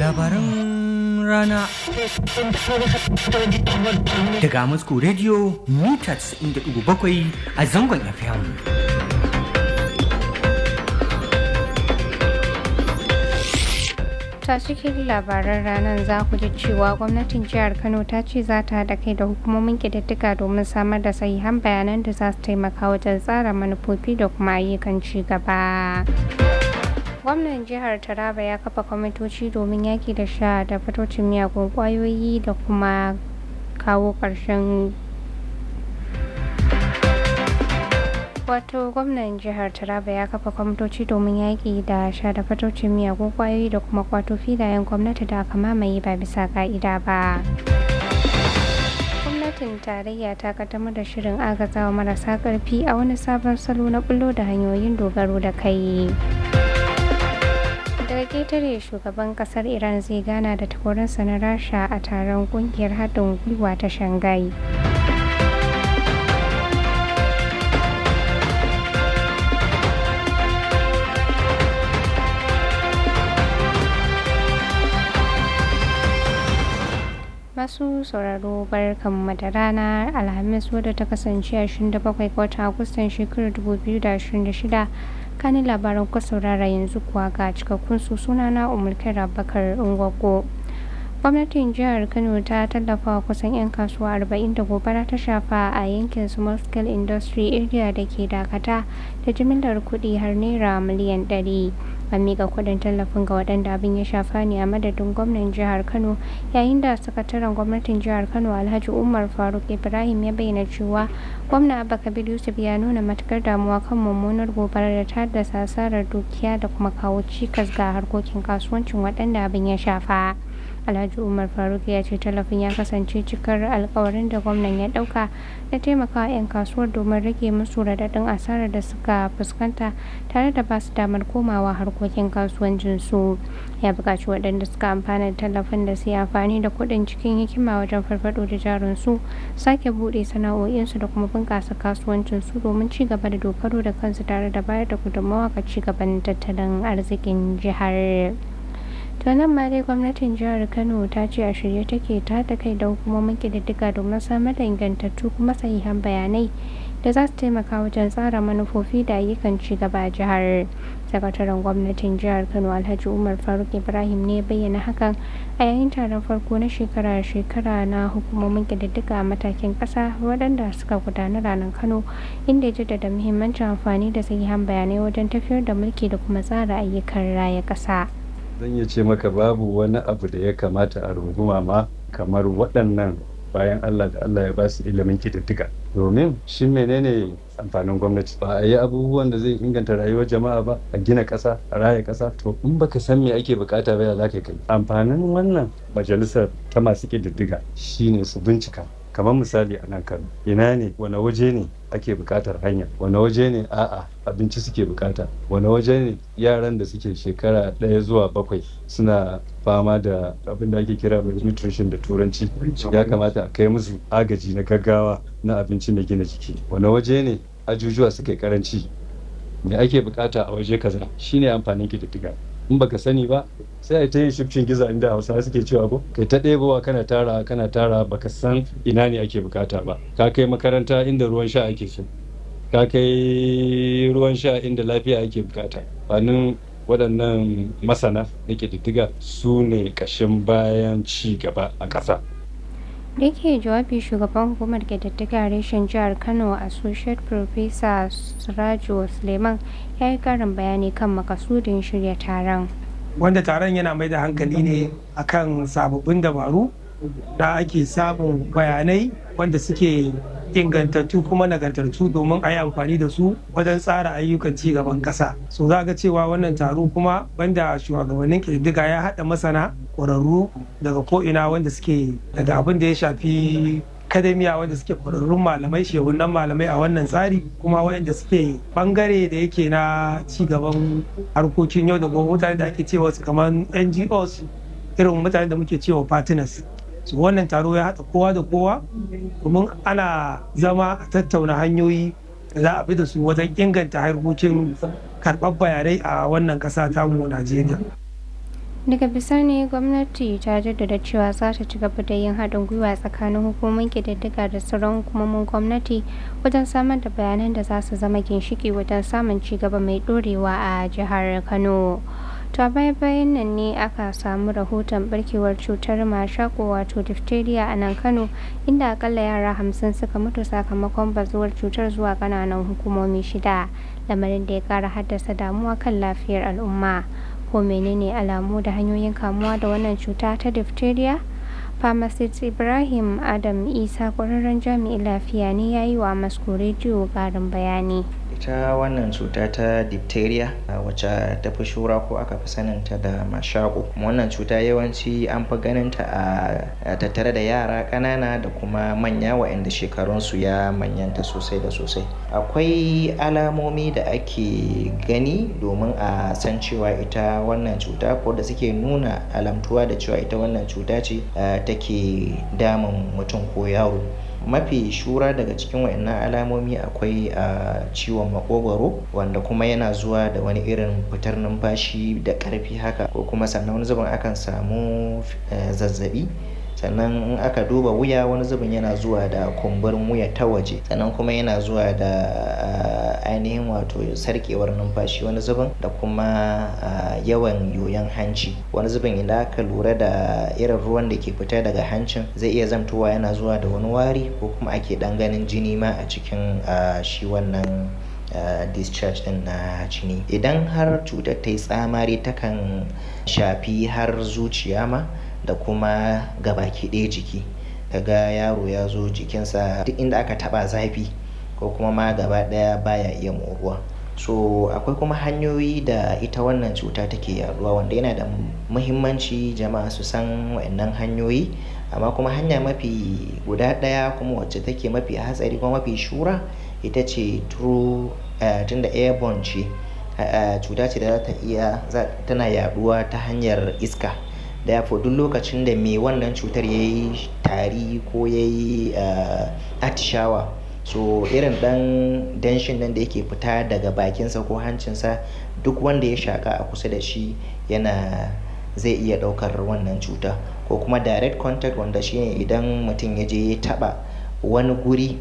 Labaran rana daga Moscow Radio mita 97 a zangon FM. ta cikin labaran ranar za ku ji cewa gwamnatin jihar kano ta ce za ta haɗa kai da hukumomin ƙididdiga domin samar da sahihan bayanan da za su taimaka wajen tsara manufofi da kuma ayyukan ci gaba gwamnan jihar taraba ya kafa kwamitoci domin yaki da sha da fatocin miyagun kwayoyi da kuma kawo ƙarshen wato gwamnan jihar taraba ya kafa kwamitoci domin yaƙi da sha da fatocin miyagun kwayoyi da kuma kwato filayen gwamnati da aka mamaye ba bisa ka'ida ba gwamnatin tarayya ta kaddamar da shirin agazawa marasa ƙarfi a wani sabon salo na bullo da hanyoyin dogaro da kai daga ketare shugaban kasar iran zai gana da takwarinsa na rasha a taron kungiyar haɗin gwiwa ta shanghai masu sauraro barkanmu da rana alhamis wadda ta kasance a 27 ga watan agustan shekarar 2026 kanin labaran ku saurara yanzu kuwa ga cikakkun su sunana umulkar abakar ungwaggo gwamnatin jihar kano ta tallafa kusan 'yan kasuwa 40 da gobara ta shafa a yankin small scale industry area da ke dakata da jimillar kuɗi har naira miliyan 100 an miƙa kuɗin tallafin ga waɗanda abin ya shafa ne a madadin gwamnan jihar kano yayin da sakataren gwamnatin jihar kano alhaji umar faruk ibrahim ya bayyana cewa gwamna abba kabir yusuf ya nuna matukar damuwa kan mummunar gobarar da ta haddasa asarar dukiya da kuma kawo cikas ga harkokin kasuwancin waɗanda abin ya shafa alhaji umar faruk ya ce tallafin ya kasance cikar alkawarin da gwamnan ya dauka na taimakawa 'yan kasuwar domin rage musu radadin asarar da suka fuskanta tare da basu damar komawa harkokin kasuwancin su ya buƙaci waɗanda suka amfana da tallafin da su yi amfani da kuɗin cikin hikima wajen farfaɗo da jarin su sake buɗe sana'o'insu da kuma bunƙasa kasuwancin su domin ci gaba da dogaro da kansu tare da bayar da gudunmawa ga ci gaban tattalin arzikin jihar. to nan ma dai gwamnatin jihar kano ta ce a shirye take ta haɗa kai da hukumomin ƙididdiga domin samar da ingantattu kuma sahihan bayanai da za su taimaka wajen tsara manufofi da ayyukan ci gaba a jihar sakataren gwamnatin jihar kano alhaji umar faruk ibrahim ne bayyana hakan a yayin taron farko na shekara-shekara na hukumomin ƙididdiga a matakin ƙasa waɗanda suka gudana ranar kano inda ya jaddada muhimmancin amfani da sahihan bayanai wajen tafiyar da mulki da kuma tsara ayyukan raya ƙasa. zan iya ce maka babu wani abu da ya kamata a runguma ma kamar waɗannan bayan Allah da Allah ya ba su ilimin kididdiga domin shi menene amfanin gwamnati ba a yi abubuwan da zai inganta rayuwar jama'a ba a gina ƙasa a raya ƙasa to in baka san me ake bukata ba ya za ka kai amfanin wannan majalisar ta masu kididdiga shine su bincika kamar misali a nan kano ina ne wani waje ne ake bukatar hanya wani waje ne a'a abinci suke bukata wani waje ne yaran da suke shekara ɗaya zuwa bakwai suna fama da abin da ake kira nutrition da turanci ya kamata a kai musu agaji na gaggawa na abinci mai gina jiki wani waje ne ajujuwa suke karanci me ake bukata a waje kaza shine amfanin kididdiga in baka sani ba sai a ta yin shifcin giza inda hausa suke cewa ko kai ta ɗebowa kana tara kana tara baka san ina ne ake bukata ba ka kai makaranta inda ruwan sha ake so ka kai ruwan sha inda lafiya ake bukata fanin waɗannan masana na ƙididdiga su ne ƙashin bayan ci gaba a ƙasa da yake jawabi shugaban hukumar ƙididdiga reshen jihar kano associate professor sirajo suleiman ya yi karin bayani kan makasudin shirya taron wanda taron yana mai da hankali ne akan sababbin dabaru da ake samun bayanai wanda suke ingantattu kuma nagartattu domin a yi amfani da su wajen tsara ayyukan ci gaban ƙasa so za ga cewa wannan taro kuma banda shugabannin ƙididdiga ya haɗa masana ƙwararru daga ko'ina wanda suke daga abin da ya shafi akademiya wanda suke ƙwararrun malamai shehunan malamai a wannan tsari kuma waɗanda suke bangare da yake na ci gaban harkokin yau da gobe mutane da ake cewa su kamar ngos irin mutane da muke cewa partners su wannan taro ya haɗa kowa da kowa domin ana zama a tattauna hanyoyi da za a bi da su wajen inganta harkokin karɓar bayanai a wannan ƙasa tamu Najeriya. daga bisani gwamnati ta jaddada cewa za ta ci gaba da yin haɗin gwiwa tsakanin hukumomin ƙididdiga da sauran hukumomin gwamnati wajen samar da bayanan da za su zama ginshiki wajen samun ci gaba mai ɗorewa a jihar kano ta baya bayan nan ne aka samu rahoton barkewar cutar mashako wato diphtheria a nan kano inda akalla yara hamsin suka mutu sakamakon bazuwar cutar zuwa kananan hukumomi shida lamarin da ya kara haddasa damuwa kan lafiyar al'umma ko menene alamu da hanyoyin kamuwa da wannan cuta ta diphtheria pharmacist ibrahim adam isa kwararren jami'in lafiya ne ya yi wa masko rediyo karin bayani ita wannan cuta ta diphtheria wacce ta fi shura ko aka fi saninta da mashako wannan cuta yawanci an fi ganinta a tattare da yara ƙanana da kuma manya waɗanda shekarunsu ya manyanta sosai da sosai akwai alamomi da ake gani domin a san cewa ita wannan cuta ko da suke nuna alamtuwa da cewa ita wannan cuta ce take damun mutum ko yaro mafi shura daga cikin wayannan alamomi akwai a ciwon makogwaro wanda kuma yana zuwa da wani irin fitar numfashi da ƙarfi haka ko kuma sannan wani zubin akan samu zazzabi sannan in aka duba wuya wani zubin yana zuwa da kumburin wuya ta waje sannan kuma yana zuwa da ainihin wato sarkewar numfashi wani zubin da kuma yawan yoyon hanci wani zubin idan aka lura da irin ruwan da ke fita daga hancin zai iya zamtowa yana zuwa da wani wari ko kuma ake dan ganin jini ma a cikin shi wannan Uh, discharge din na jini idan har cutar ta yi tsamari takan shafi har zuciya ma da kuma gabaki ɗaya jiki kaga yaro ya zo jikinsa duk inda aka taba zafi ko kuma ma gaba ɗaya baya iya moruwa so akwai kuma hanyoyi da ita wannan cuta take yaduwa wanda yana da muhimmanci jama'a su san waɗannan hanyoyi amma kuma hanya mafi guda ɗaya kuma wacce take mafi hatsari kuma mafi shura ita ce through uh, tunda airborne ce uh, cuta ce da za ta iya tana yaduwa ta hanyar iska da duk lokacin da mai wannan cutar ya yi tari ko ya yi uh, atishawa so irin dan danshin nan da yake fita daga bakinsa ko hancinsa duk wanda ya shaka a kusa da shi yana zai iya daukar wannan cuta ko kuma direct contact wanda shine idan mutum ya je ya taba wani guri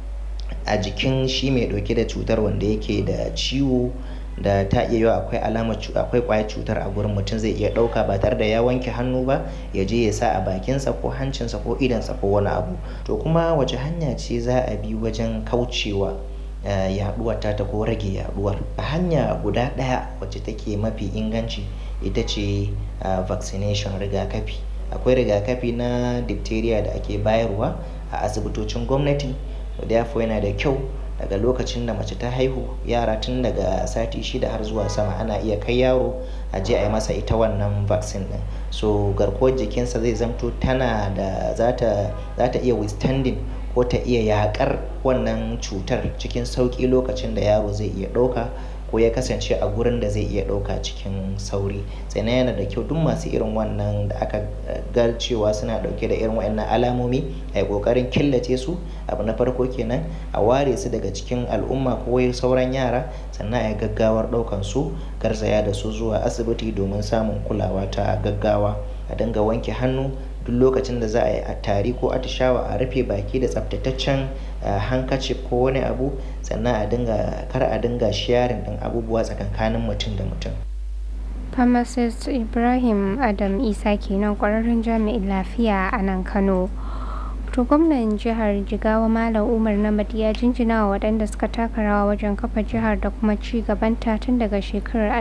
a jikin shi mai dauke da cutar wanda yake da ciwo da ta iya yiwa akwai alamar akwai kwayar cutar a gurin mutum zai iya dauka ba tare da ya wanke hannu ba ya je ya sa a bakinsa ko hancinsa ko idansa ko wani abu to kuma wace hanya ce za a bi wajen kaucewa yaduwar ta ta ko rage yaduwar hanya guda daya wacce take mafi inganci ita ce vaccination rigakafi akwai rigakafi na diphtheria da ake bayarwa a asibitocin gwamnati therefore yana da kyau daga lokacin da mace ta haihu yara tun daga sati shida har zuwa sama ana iya kai yaro a je a yi masa ita wannan vaccine din so garkuwar jikinsa zai zamto tana da za ta iya withstanding ko ta iya yakar wannan cutar cikin sauki lokacin da yaro zai iya ɗauka ko ya kasance a gurin da zai iya ɗauka cikin sauri sannan yana da kyau duk masu irin wannan da aka ga cewa suna ɗauke da irin waɗannan alamomi a yi ƙoƙarin killace su abu na farko kenan a ware su daga cikin al'umma ko sauran yara sannan a yi gaggawar ɗaukan su garzaya da su zuwa asibiti domin samun kulawa ta gaggawa a dinga wanke hannu duk lokacin da za a yi a tari ko atishawa a rufe baki da tsaftataccen hankacif ko wani abu sannan a dinga kar a dinga sharing din abubuwa tsakankanin mutum da mutum pharmacist ibrahim adam isa kenan kwararren jami'in lafiya a nan kano to gwamnan jihar jigawa malam umar namad ya jinjina wa waɗanda suka taka rawa wajen kafa jihar da kuma ci gabanta tun daga shekarar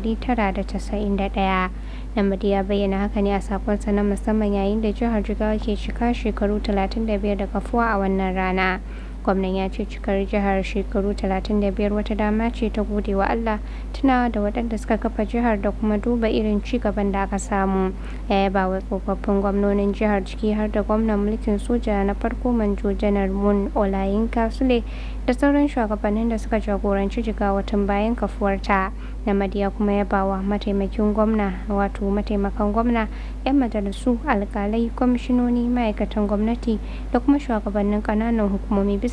1991 namad ya bayyana haka ne a sakonsa na musamman yayin da jihar jigawa ke cika shekaru 35 da kafuwa a wannan rana gwamnan ya ce cikar jihar shekaru 35 wata dama ce ta gode wa Allah tunawa da waɗanda suka kafa jihar da kuma duba irin ci gaban da aka samu ya yaba wa tsofaffin gwamnonin jihar ciki har da gwamnan mulkin soja na farko manjo janar mun olayinka sule da sauran shugabannin da suka jagoranci jigawa tun bayan kafuwarta namadiya kuma ya bawa mataimakin gwamna wato mataimakan gwamna 'yan majalisu alkalai kwamishinoni ma'aikatan gwamnati da kuma shugabannin kananan hukumomi bisa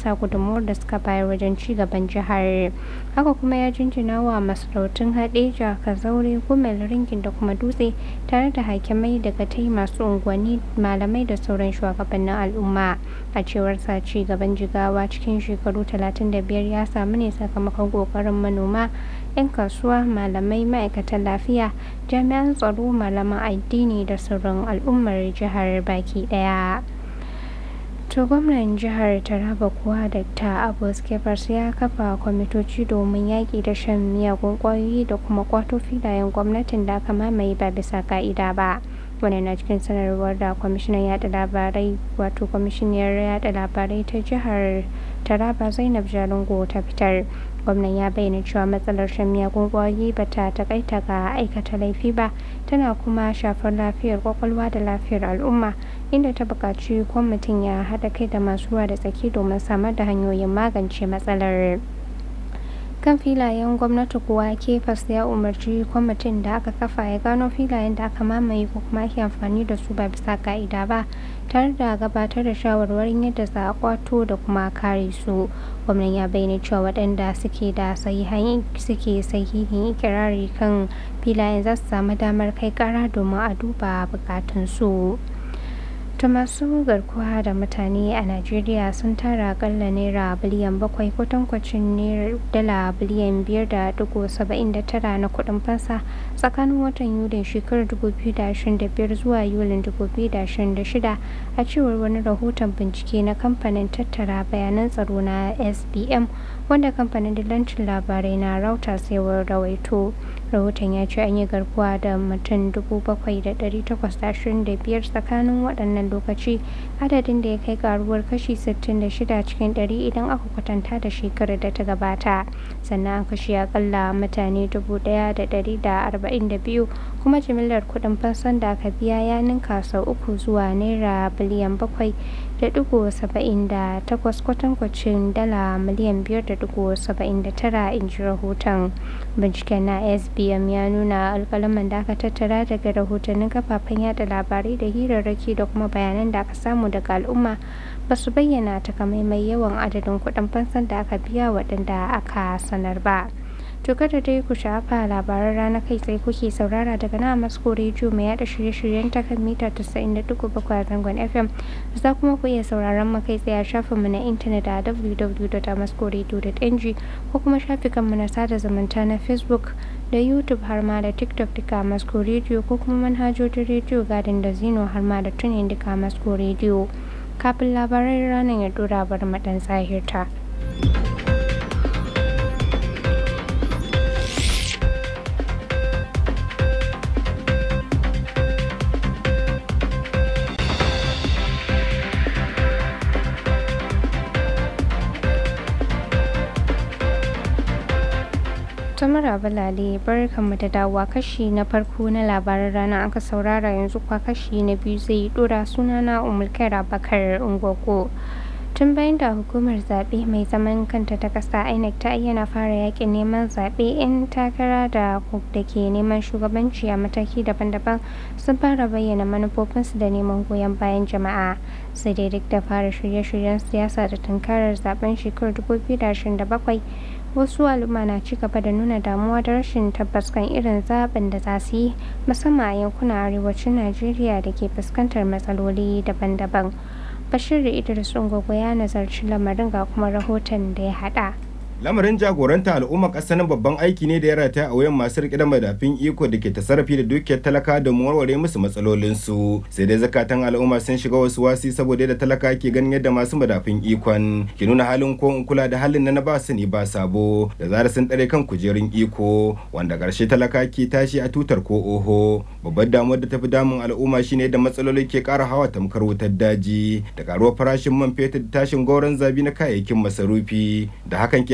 bisa gudunmuwar da suka bayar wajen ci gaban jihar haka kuma ya jinjina wa masarautun hadeja kazaure gumel ringin da kuma dutse tare da hakimai daga tai masu unguwanni malamai da sauran shugabannin al'umma a cewar sa ci gaban jigawa cikin shekaru 35 ya samu ne sakamakon kokarin manoma 'yan kasuwa malamai ma'aikatan lafiya jami'an tsaro malaman addini da sauran al'ummar jihar baki daya to gwamnan jihar taraba kuwa dr abbas kefas ya kafa kwamitoci domin yaƙi da shan miyagun ƙwayoyi da kuma kwato filayen gwamnatin da aka mamaye ba bisa ka'ida ba wani na cikin sanarwar da kwamishinan yada labarai wato kwamishiniyar yada labarai ta jihar taraba zainab jalingo ta fitar gwamnan ya bayyana cewa matsalar shan miyagun kwayoyi ba ta takaita ga aikata laifi ba tana kuma shafar lafiyar kwakwalwa da lafiyar al'umma inda ta buƙaci kwamitin ya haɗa kai da masu ruwa da tsaki domin samar da hanyoyin magance matsalar kan filayen gwamnati kuwa kefas ya umarci kwamitin da aka kafa ya gano filayen da aka mamaye ko kuma ake amfani da su ba bisa ka'ida ba tare da gabatar da shawarwarin yadda za a kwato da kuma kare su gwamnan ya bayyana cewa waɗanda suke da sahihan suke sahihin ikirari kan filayen za su samu damar kai kara domin a duba bukatun su ta masu garkuwa da mutane a najeriya sun tara akalla naira biliyan bakwai kwatankwacin dala biliyan biyar da dugu saba'in da tara na kudin fansa tsakanin watan yulin shekarar 2025 zuwa yulin 2026 a cewar wani rahoton bincike na kamfanin tattara bayanan tsaro na sbm wanda kamfanin dillancin labarai na reuters ya rawaito rahoton ya ce an yi garkuwa da mutum 7,825 tsakanin waɗannan lokaci adadin da ya kai karuwar kashi 66 cikin 100 idan aka kwatanta da shekarar da ta gabata sannan an kashe akalla mutane 1,142 kuma jimillar kuɗin fansan da aka biya ya ninka sau uku zuwa naira biliyan bakwai da digo saba'in da takwas kwatankwacin dala miliyan biyar da digo saba'in da tara in ji rahoton binciken na sbm ya nuna alkalaman da aka tattara daga rahotannin kafafen yada labarai da hirarraki da kuma bayanan da aka samu daga al'umma ba su bayyana takamaimai yawan adadin kuɗin fansan da aka biya waɗanda aka sanar ba. to kada dai ku shafa labaran rana kai tsaye kuke saurara daga na masko rediyo mai yada shirye-shiryen ta kan mita 90.7 a zangon fm za kuma ku iya sauraron mu kai tsaye a shafinmu na intanet a www.maskoradio.ng ko kuma shafikanmu na sada zumunta na facebook da youtube har ma da tiktok duka masko rediyo ko kuma manhajojin rediyo gadin da zino har ma da tunin duka masko rediyo kafin labaran ranar ya dora bar maɗan tsahirta. Tamara Balale barkanmu da dawowa kashi na farko na labaran rana aka saurara yanzu kwa kashi na biyu zai dora sunana Umulkaira Bakar Ungogo. Tun bayan da hukumar zaɓe mai zaman kanta ta ƙasa INEC ta ayyana fara yakin neman zaɓe 'yan takara da da ke neman shugabanci a mataki daban-daban sun fara bayyana manufofinsu da neman goyon bayan jama'a. Sai dai duk da fara shirye-shiryen siyasa da tunkarar zaben shekarar 2027 wasu al'umma na ci gaba da nuna damuwa da rashin tabbas kan irin zaben da za su yi musamman a yankunan arewacin najeriya da ke fuskantar matsaloli daban-daban bashir da idris ungogo ya nazarci lamarin ga kuma rahoton da ya hada lamarin jagoranta al'umma ƙasar babban aiki ne da ya rataya a wuyan masu riƙe da madafin iko da ke tasarrafi da dukiyar talaka da warware musu matsalolinsu sai dai zakatan al'umma sun shiga wasu wasi saboda da talaka ke ganin yadda masu madafin ikon ke nuna halin ko in kula da halin na na ba su ne ba sabo da zara sun tsare kan kujerun iko wanda ƙarshe talaka ke tashi a tutar ko oho babbar damuwar da tafi damun al'umma shine da matsaloli ke ƙara hawa tamkar wutar daji da karuwar farashin man fetur da tashin gauran zabi na kayayyakin masarufi da hakan ke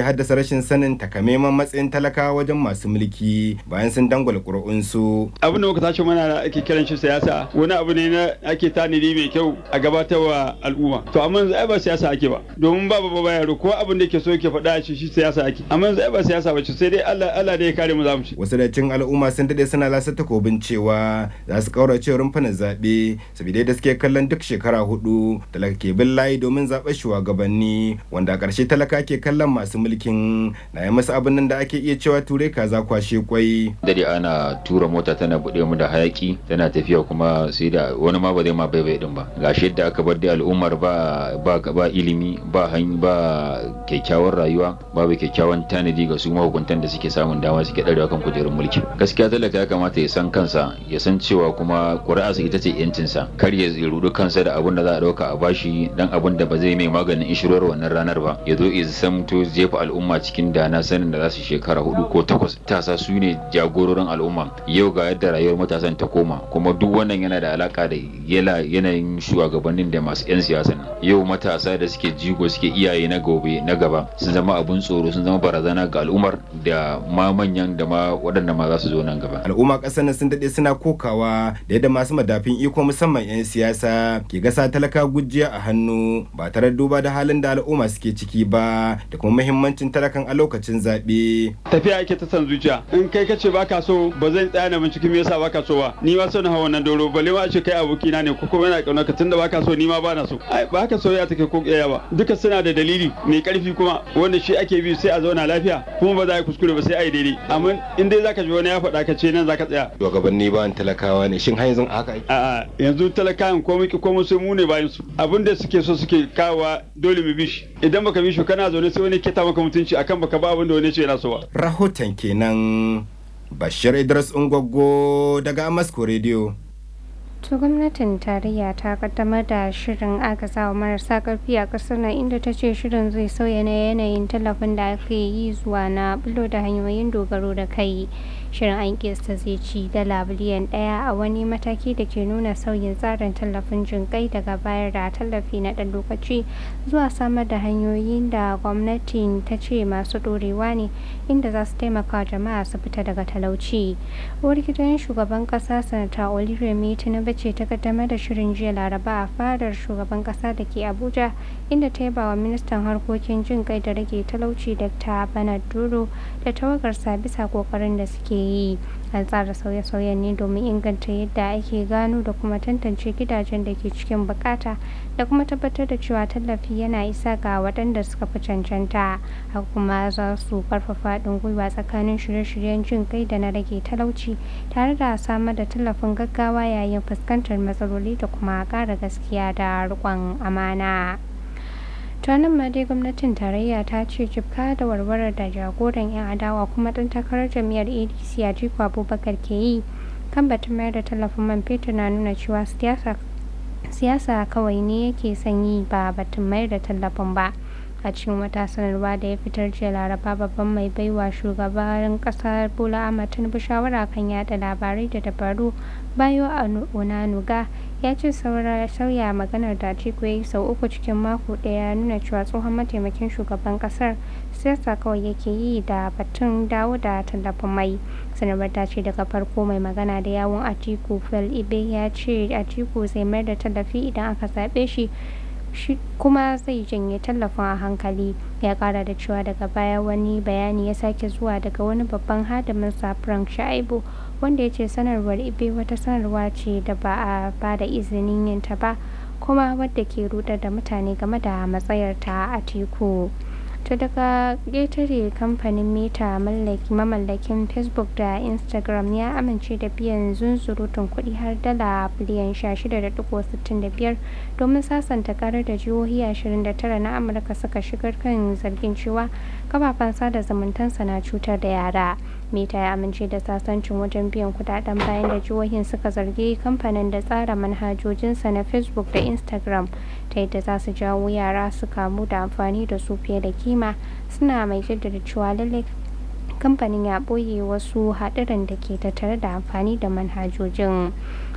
haddasa rashin sanin takamaiman matsayin talakawa wajen masu mulki bayan sun dangwala ƙuri'unsu. abin da muka tashi mana da ake kiran shi siyasa wani abu ne na ake tanadi mai kyau a gabatarwa al'umma to amma yanzu ai ba siyasa ake ba domin ba ba ba yaro ko abin da yake so yake faɗa shi shi siyasa ake amma yanzu ai ba siyasa ba ce sai dai Allah Allah da ya kare mu za mu ci wasu da cin al'umma sun dade suna lasa takobin cewa za su kaurace rumfunan zaɓe saboda da suke kallon duk shekara hudu talaka ke bin layi domin zaɓen shugabanni wanda a ƙarshe talaka ke kallon masu mulkin na yi masu abin nan da ake iya cewa ture kaza kwashe kwai dare ana tura mota tana buɗe mu da hayaki tana tafiya kuma sai da wani ma ba zai ma bai din ba gashi yadda aka bar da al'ummar ba ba ba ilimi ba hanyar ba kyakkyawar rayuwa babu kyakkyawan tanadi ga su mahukuntan da suke samun dama suke ɗarewa kan kujerun mulki gaskiya talaka ya kamata ya san kansa ya san cewa kuma ƙuri'arsa ita ce yancinsa kar ya rudu kansa da abun da za a ɗauka a bashi dan abun da ba zai mai maganin ishirwar wannan ranar ba ya zo ya san to jefa al'umma cikin dana sanin da za su shekara hudu ko takwas tasa su ne jagororin al'umma yau ga yadda rayuwar matasan ta koma kuma duk wannan yana da alaka da yanayin shugabannin da masu 'yan siyasa yau matasa da suke jigo suke iyaye na gobe na gaba sun zama abun tsoro sun zama barazana ga al'ummar da ma manyan da ma waɗanda ma za su zo nan gaba al'umma ƙasar nan sun daɗe suna kokawa da yadda masu madafin iko musamman 'yan siyasa ke gasa talaka gujiya a hannu ba tare duba da halin da al'umma suke ciki ba da kuma muhimmancin talakan a lokacin zaɓe. tafiya ake ta san zuciya in kai kace baka so ba zan tsaya na binciki me yasa baka so ba ni ma son hawa wannan doro balle ma a ce kai abokina ne ko kuma yana kauna ka tunda baka so ni ma bana so ai ba haka soyayya take ko kiyaya ba duka suna da dalili mai karfi kuma wanda shi ake bi sai a zauna lafiya kuma ba za a yi kuskure ba sai a yi daidai amma in dai zaka ji wani ya faɗa ka ce nan zaka tsaya shugabanni ba talakawa ne shin har yanzu haka a'a yanzu talakawan ko muke ko sai mu ne bayan su abin da suke so suke kawowa dole mu bi shi idan baka bi shi kana zaune sai wani kita maka mutunci akan baka ba abin da wani ce yana so ba rahoton kenan bashir idris ungwaggo daga amasko radio To gwamnatin tarayya ta kaddamar da shirin agazawa marasa karfi a ƙasar nan inda ta ce shirin zai sauya na yanayin tallafin da aka yi zuwa na bulo da hanyoyin dogaro da kai. Shirin an kista zai ci dala biliyan ɗaya a wani mataki da ke nuna sauyin tsarin tallafin jinƙai daga bayar da tallafi na ɗan lokaci zuwa samar da hanyoyin da gwamnatin ta ce masu ɗorewa ne inda za su taimaka jama'a su fita daga talauci. Uwar gidan shugaban ƙasa sanata Oluremi Tinubu ce ta kaddamar da shirin jiya laraba a fadar shugaban kasa da ke abuja inda ta yaba wa ministan harkokin jin kai da rage talauci dr bernard duro da tawagarsa bisa kokarin da suke yi an tsara sauye-sauyen ne domin inganta yadda ake gano da kuma tantance gidajen da ke cikin bukata da kuma tabbatar da cewa tallafi yana isa ga waɗanda suka fi cancanta haka kuma za su karfafa haɗin gwiwa tsakanin shirye-shiryen jin kai da na rage talauci tare da samar da tallafin gaggawa yayin fuskantar matsaloli da kuma ƙara gaskiya da riƙon amana. ta nan ma dai gwamnatin tarayya ta ce jibka da warwarar da jagoran 'yan adawa kuma ɗan takarar jam'iyyar adc a jiko abubakar ke yi kan batun mayar da tallafin man fetur na nuna cewa siyasa kawai ne yake son yi ba batun mayar da tallafin ba a cikin wata sanarwa da ya fitar jiya laraba babban mai baiwa shugaban kasar bola ahmad tinubu shawara kan yada labarai da dabaru bayo onanuga ya ce sauya maganar da atiku ya yi sau uku cikin mako daya nuna cewa tsohon mataimakin shugaban kasar siyasa kawai yake yi da batun dawo da tallafin mai sanarwar ta ce daga farko mai magana da yawon atiku fel ibe ya ce atiku zai mayar da tallafi idan aka zaɓe shi shi kuma zai janye tallafin a hankali ya kara da cewa daga baya wani bayani ya sake zuwa daga wani babban hadimin sa frank sha'ibu wanda ya ce sanarwar ibe wata sanarwa ce da ba a ba da izinin yin ta ba kuma wadda ke rudar da mutane game da matsayarta a teku ta daga ƙetare kamfanin meta mamallakin facebook da instagram ya amince da biyan zunzurutun kuɗi har dala biliyan 16.65 domin sasanta karar da jihohi 29 na amurka suka shigar kan zargin cewa kafafen sada zumuntansa na cutar da yara meta ya amince da sasancin wajen biyan kudaden bayan da jihohin suka zargi kamfanin da tsara manhajojinsa na facebook da instagram ta yadda za su jawo yara su kamu da amfani da su fiye da kima suna mai jaddada cewa lallai kamfanin ya ɓoye wasu haɗuran da ke tattare da amfani da manhajojin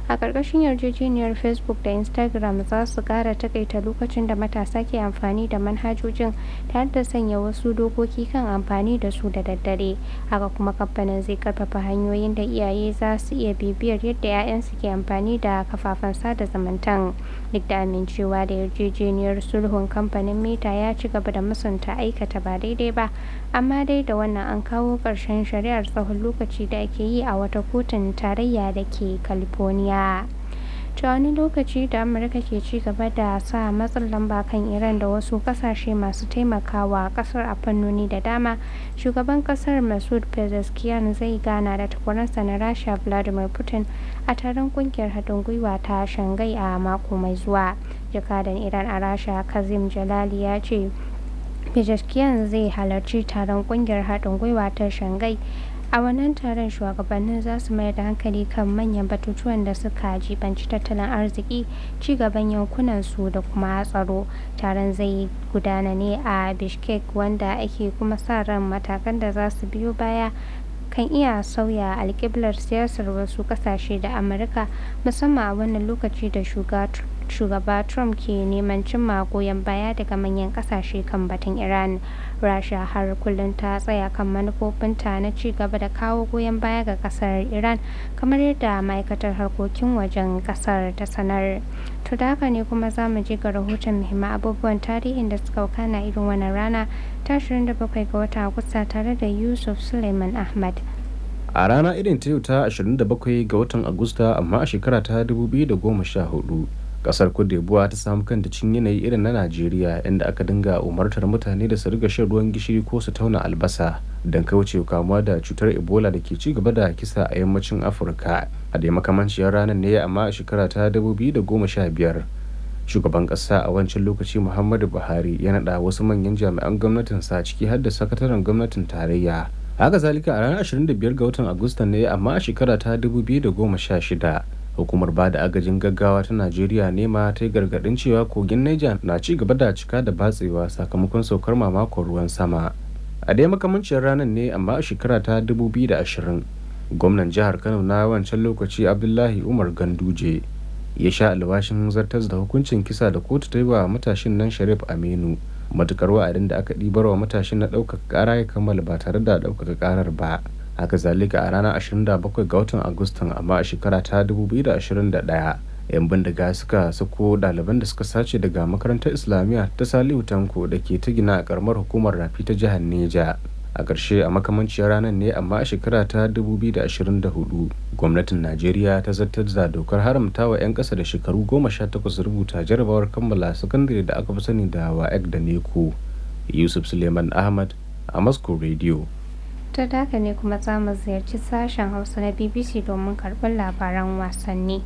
a ƙarƙashin yarjejeniyar facebook da instagram za su ƙara takaita lokacin da matasa ke amfani da manhajojin tare da sanya wasu dokoki kan amfani da su da daddare haka kuma kamfanin zai karfafa hanyoyin da iyaye za su iya bibiyar yadda 'ya'yansu ke amfani da kafafen sada zumuntan duk da amincewa da yarjejeniyar sulhun kamfanin meta ya ci gaba da musanta aikata ba daidai ba amma dai da wannan an kawo ƙarshen shari'ar tsawon lokaci da ake yi a wata kotun tarayya da ke california ta wani lokaci da amurka ke ci gaba da sa matsin lamba kan iran da wasu kasashe masu taimakawa kasar a fannoni da dama shugaban kasar masud pezeshkian zai gana da takwaransa na rasha vladimir putin a taron kungiyar haɗin gwiwa ta shangai a mako mai zuwa jakadan iran a rasha kazim jalali ya ce pezeshkian zai halarci taron kungiyar haɗin gwiwa ta shangai a wannan taron shugabannin za su mayar da hankali kan manyan batutuwan da suka jibanci tattalin arziki cigaban yankunan su da kuma tsaro taron zai gudana ne a bishkek wanda ake kuma sa ran matakan da za su biyo baya kan iya sauya alkiblar siyasar wasu kasashe da amurka musamman a wannan lokaci da shugaba trump ke neman cimma goyon baya daga manyan kasashe kan batun iran rasha har kullum ta tsaya kan manufofinta na ci gaba da kawo goyon baya ga kasar iran kamar yadda ma'aikatar harkokin wajen kasar ta sanar to da haka ne kuma za mu je ga rahoton muhimman abubuwan tarihin da suka wakana irin wannan rana ta 27 ga watan agusta tare da yusuf suleiman ahmad a rana irin ta yau ta 27 ga watan agusta amma a shekara ta 2014 kasar d'Ivoire ta samu kanta cin yanayi irin na najeriya inda aka dinga umartar mutane da su riga shan ruwan gishiri ko su tauna albasa don kauce kamuwa da cutar ebola da ke ci gaba da kisa a yammacin afirka a da makamanciyar ranar ne amma a shekara ta 2015 shugaban kasa a wancan lokaci muhammadu buhari ya naɗa wasu manyan jami'an gwamnatinsa ciki har da sakataren gwamnatin tarayya haka zalika a ranar 25 ga watan agusta ne amma a shekara ta 2016 hukumar ba da agajin gaggawa ta najeriya nema ta yi gargadin cewa kogin niger na ci gaba da cika da batsewa sakamakon saukar mamakon ruwan sama a dai makamancin ranar ne amma a shekara ta 2020 gwamnan jihar kano na wancan lokaci abdullahi umar ganduje ya sha alwashin zartas da hukuncin kisa da kotu ta yi wa matashin nan sharif aminu matukar wa'adin da aka ɗibar wa matashin na ɗaukaka ƙara ya kammala ba tare da ɗaukaka ƙarar ba haka zalika a ranar 27 ga watan agustan amma a shekara ta 2021 'yan bindiga suka sako ɗaliban da suka sace daga makarantar islamiyya ta salihu tanko da ke ta gina a karamar hukumar rafi ta jihar neja a ƙarshe a makamanciyar ranar ne amma a shekara ta 2024 gwamnatin najeriya ta zartar da dokar haramta wa 'yan ƙasa da shekaru 18 rubuta jarabawar kammala sakandare da aka fi sani da waec da neko yusuf suleiman ahmad a moscow radio ta daga ne kuma za mu ziyarci sashen hausa na bbc domin karɓar labaran wasanni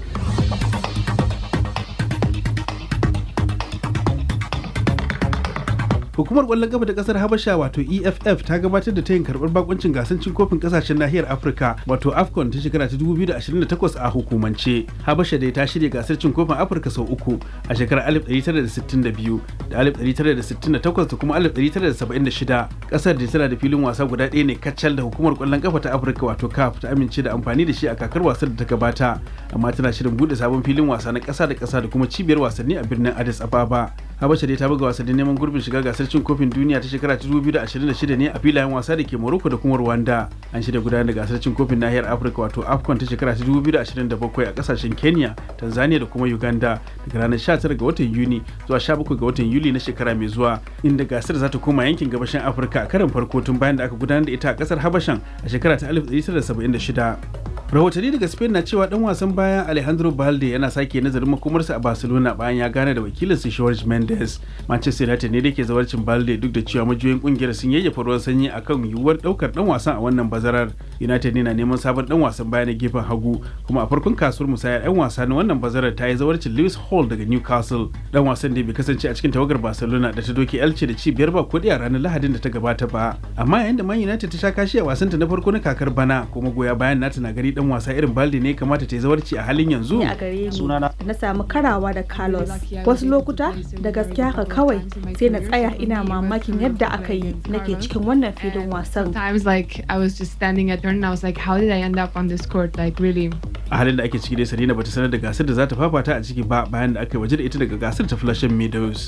hukumar kwallon kafa ta kasar habasha wato eff ta gabatar da tayin karbar bakuncin gasar cin kofin kasashen nahiyar afirka wato afcon ta shekara ta 2028 a hukumance habasha dai ta shirya gasar cin kofin afirka sau uku a shekarar 1962 da 1968 da kuma 1976 kasar da tana da filin wasa guda ɗaya ne kacal da hukumar kwallon kafa ta afirka wato caf ta amince da amfani da shi a kakar wasar da ta gabata amma tana shirin bude sabon filin wasa na ƙasa da ƙasa da kuma cibiyar wasanni a birnin addis ababa habasha dai ta buga wasannin neman gurbin shiga gasar cin kofin duniya ta shekara ta 2026 ne a filayen wasa da ke morocco da kuma rwanda an shirya gudanar da gasar cin kofin nahiyar afirka wato afcon ta shekara ta 2027 a kasashen kenya tanzania da kuma uganda daga ranar 19 ga watan yuni zuwa 17 ga watan yuli na shekara mai zuwa inda gasar za ta koma yankin gabashin afirka a karin farko tun bayan da aka gudanar da ita a kasar habashan a shekara ta 1976 rahotanni daga spain na cewa dan wasan baya alejandro balde yana sake nazarin makomarsa a barcelona bayan ya gane da wakilinsa george mendes manchester united ne da ke zawarcin balde duk da cewa majiyoyin kungiyar sun yayyafa ruwan sanyi akan yiwuwar daukar dan wasan a wannan bazarar united ne na neman sabon dan wasan baya na gefen hagu kuma a farkon kasuwar musayar yan wasa na wannan bazarar ta yi zawarcin lewis hall daga newcastle dan wasan da bai kasance a cikin tawagar barcelona da ta doke elche da ci biyar ba kudi a ranar lahadin da ta gabata ba amma yayin da man united ta sha kashi a wasanta na farko na kakar bana kuma goya bayan nata na gari dan dan wasa irin balde ne kamata ta yi zawarci a halin yanzu a gare ni da na samu karawa da carlos wasu lokuta da gaskiya haka kawai sai na tsaya ina mamakin yadda aka yi nake cikin wannan filin wasan Times like I was just standing at turn and I was like, how did I end up on this court? Like really. a halin da ake ciki dai Sarina bata sanar da gasar da za ta fafata a ciki ba bayan da aka yi waje da ita daga gasar ta Flushing Meadows.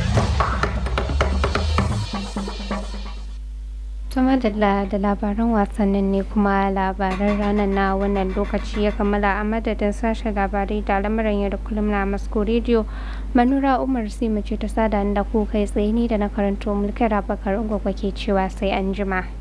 ta madalla da labaran wasannin ne kuma labaran ranar na wannan lokaci ya kammala a madadin sashen labarai da lamarin yau da kullum na masko rediyo manura umar sai mace ta sada da ku kai tsaye ni da na karanto mulkin rabakar ungwagwa ke cewa sai an jima.